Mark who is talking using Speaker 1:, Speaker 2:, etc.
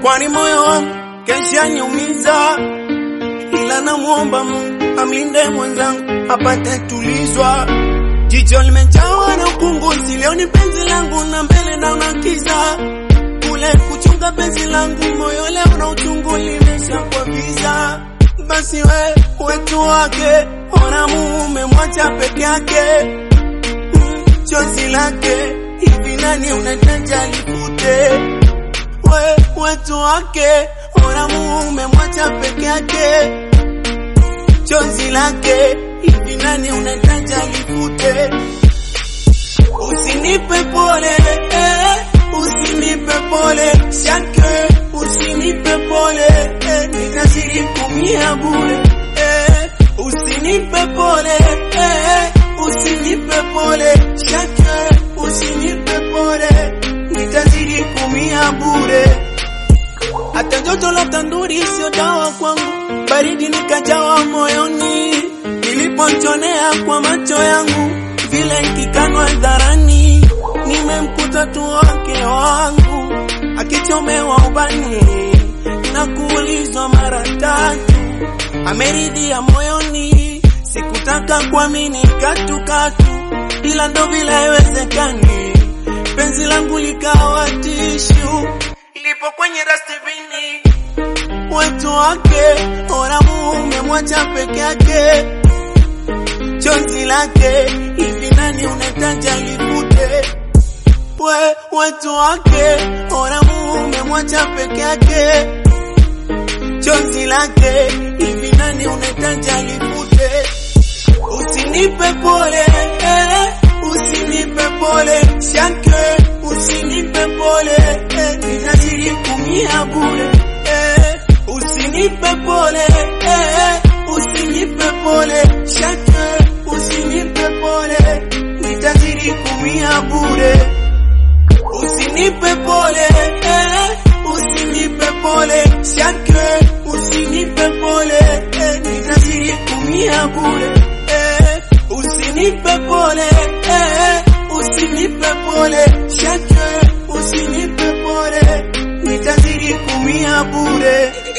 Speaker 1: kwani moyo wangu kesha niumiza, ila namwomba Mungu amlinde mwenzangu apate tulizwa. Jicho limejawa na upunguzi, leo ni penzi langu na mbele naona kiza, kule kuchunga penzi langu, moyo leo na uchungu limeshakuwa giza. Basi we wetu wake, ona mume mwacha peke yake, Mm, chozi lake hivi nani unataja lifute? We wetu wake, ona mume mwacha peke yake, chozi lake hivi nani unataja lifute? Usinipe pole, eh, usinipe pole, shake, usinipe pole, eh, nitazidi kumia bure, eh, usinipe pole, eh, usinipe pole, shake, usinipe pole, nitazidi kumia bure. Hata joto la tanduri sio dawa kwangu, baridi nikajawa moyoni, niliponchonea kwa macho yangu, vile ikikanwa dharani, nimemkuta tu wake wangu akichomewa ubani na kuulizwa mara tatu, ameridhia moyoni, sikutaka kuamini katu katu, ila ndo vile haiwezekani, penzi langu likawa tishu lipo kwenye dustbini wetu wake, ona mume mwacha peke yake, chozi lake hivi nani unataja lifute? We wetu wake, ona mume mwacha peke yake, chozi lake hivi nani unataja lifute? Usinipe pole, eh, usinipe pole, shake, usinipe pole, eh, nitazidi kumia bure, eh, usinipe pole, eh, usinipe pole, shake, usinipe pole, nitazidi kumia bure, usinipe pole, eh, usinipe pole, shake, usinipe pole, eh, nitazidi kumia bure, eh, usinipe pole, eh, usinipe pole, shake, usinipe pole, nitazidi kumia bure.